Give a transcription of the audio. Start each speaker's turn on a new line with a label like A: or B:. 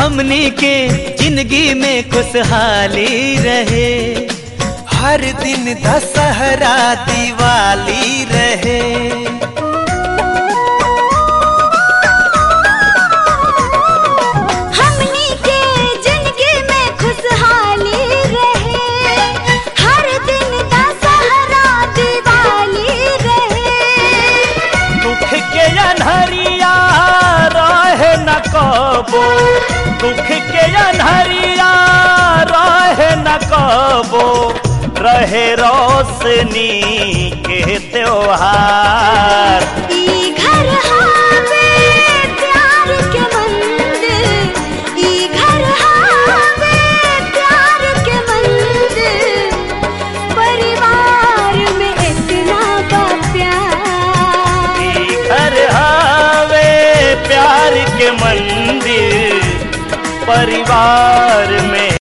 A: हमनी के जिंदगी में खुशहाली रहे
B: हर दिन दशहरा दिवाली रहे
C: हमनी के जिंदगी में खुशहाली रहे हर दिन दशहरा दिवाली रहे
A: दुख के अनहरिया रहे न कबो दुख के अनहरिया रहे न कबो रहे रोशनी के त्योहार
C: ई घर हावे प्यार के मंदिर ई घर हावे प्यार के मंदिर परिवार में इतना बा प्यार
A: ई घर हवे प्यार के मंदिर परिवार में